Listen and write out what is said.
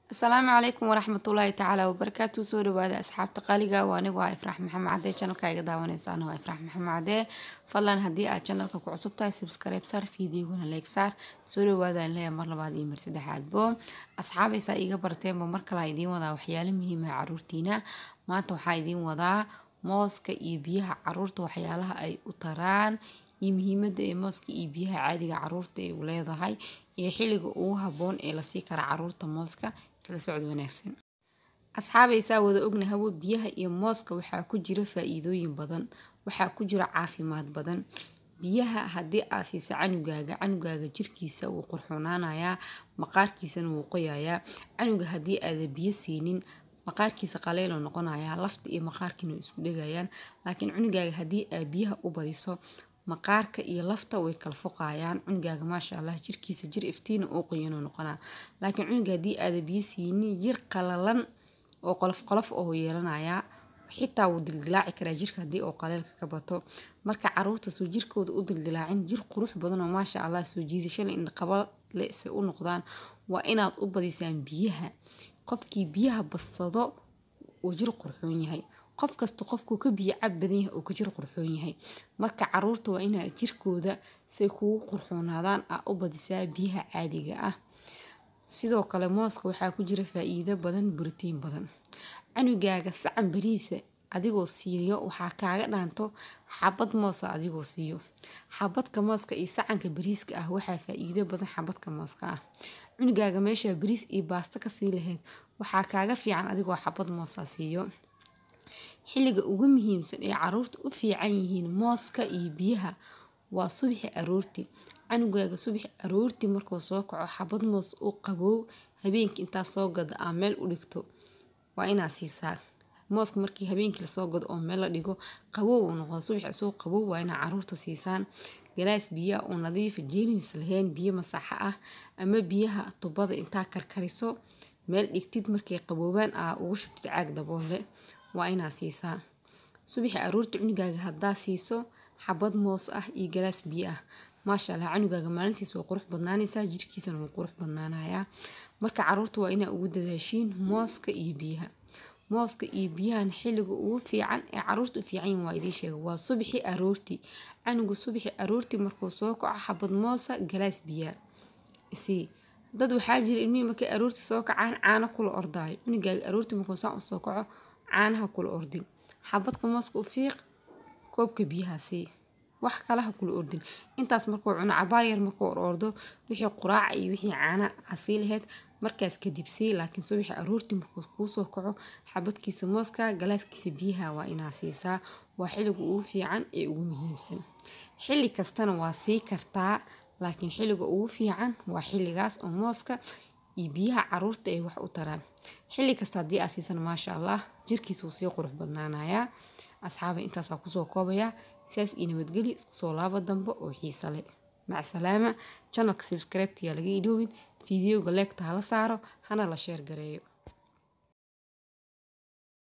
asalaamu calaykum waraxmatullaahi tacaala wabarakaatu soo dhawaada asxaabta qaaliga waa anigu ah ifraax maxamed cadee janalka iga daawaneysaana waa ifraax maxamed cadee fadlan haddii aad janalka ku cusub tahay subscribe saar fiidiogana leeg saar soo dhawaadaan leeya mar labaad iyo mar saddexaadbo asxaabaysaa iiga barteenba mar kale aa idiin wadaa waxyaalo muhiima caruurtiina maanta waxaa idiin wadaa mooska iyo biyaha caruurta waxyaalaha ay u taraan iyo muhiimada ee mooska iyo biyaha caadiga caruurta ay u leedahay iyo xilliga ugu haboon ee lasii kara caruurta mooska isla socod wanaagsan asxaabaysaa wada ognahawo biyaha iyo mooska waxaa ku jira faa-iidooyin badan waxaa ku jira caafimaad badan biyaha haddii aad siisa canugaaga canugaaga jirkiisa wuu qurxunaanayaa maqaarkiisana wuu qoyayaa canuga haddii aada biyo siinin maqaarkiisa qaleyloo noqonayaa lafta iyo maqaarkiina way isku dhegayaan laakiin cunugaaga haddii aad biyaha u badiso maqaarka iyo lafta way kala foqayaan cunugaaga maasha allah jirkiisa jir iftiina oo qoyanoo noqonaa laakiin cunuga haddii aada biyo siinin jir qalalan oo qolof qolof oo yeelanayaa xitaa wuu dildilaaci karaa jirka haddii oo qaleylka ka bato marka caruurta soo jirkooda u dildilaacin jir qurux badan oo maasha allah soo jiidashale indhaqaba le se u noqdaan waa inaad u badisaan biyaha qofkii biyaha badsado uu jir qurxoon yahay qof kasta qofkuu ka biyo cab badan yahay uu ka jir qurxoon yahay marka caruurta waa inaa jirkooda say kugu qurxoonaadaan aa u badisaa biyaha caadiga ah sidoo kale mooska waxaa ku jira faa-iido badan buritiin badan canugaaga sacan bariisa adigoo siiyo waxaa kaaga dhaanto xabad moosa adigoo siiyo xabadka mooska iyo sacanka bariiska ah waxaa faa-iido badan xabadka mooska ah cunugaaga meeshaa bariis iyo baasto kasii lahayd waxaa kaaga fiican adigoo xabad moosa siiyo xilliga ugu muhiimsan ee caruurta u fiican yihiin mooska iyo biyaha waa subaxi aroorti canugaaga subaxi aroorti markuu soo kaco xabad moos u qaboow habeenkii intaa soo gada aa meel u dhigto waa inaa siisaa mooska markii habeenkii lasoo gado oo meel la dhigo qabow uu noqdo subaxi isagoo qabow waa inaa caruurta siisaan galaas biyaha oo nadiifa jeenimis lahayn biyo masaxa ah ama biyaha tubada intaa karkariso meel dhigtid markay qaboobaan aa ugu shubtid caag daboole waa inaa siisaa subaxi aroorta cunugaaga haddaa siiso xabad moos ah iyo galaas biyo ah maasha allah canugaaga maalintiis waa qurux badnaanaysaa jirkiisana wuu qurux badnaanayaa marka caruurta waa inaa ugu dadaashiin mooska iyo biyaha mooska iyo biyahan xilliga ugu fiican ee caruurta u fiican yihin waa idiin sheega waa subaxi aroorti canuga subaxi aroorti markuu soo kaco xabad moosa galaas biyaa isii dad waxaa jira ilmihii markay aroorti soo kacaan caano kula ordaayo cunugaaga aroorti markuu saan u soo kaco caanaha kula ordin xabadka mooska u fiiq koobka biyaha sii wax kalaha kula ordin intaas markuu cuno cabaar yar markuu orordo wixii quraaca iyo wixii caana asii lahayd markaas kadib sii laakiin subaxi aroorti markuu kuusoo kaco xabadkiisa mooska galaaskiisa biyaha waa inaa siisaa waa xilliga ugu fiican ee ugu muhiimsan xilli kastana waa sii kartaa laakiin xilliga ugu fiican waa xilligaas oo mooska iyo biyaha caruurta ay wax u taraan xilli kasta haddii aa siisan maasha allah jirkiisa wuu sii qurux badnaanayaa asxaaba intaasaa kusoo koobaya sidaas iyo nabadgeli isku soo laabo dambe oo xiisa leh mac salaama janalka subscribeta yaa laga iloobin fideoga leegta hala saaro hana la sheer gareeyo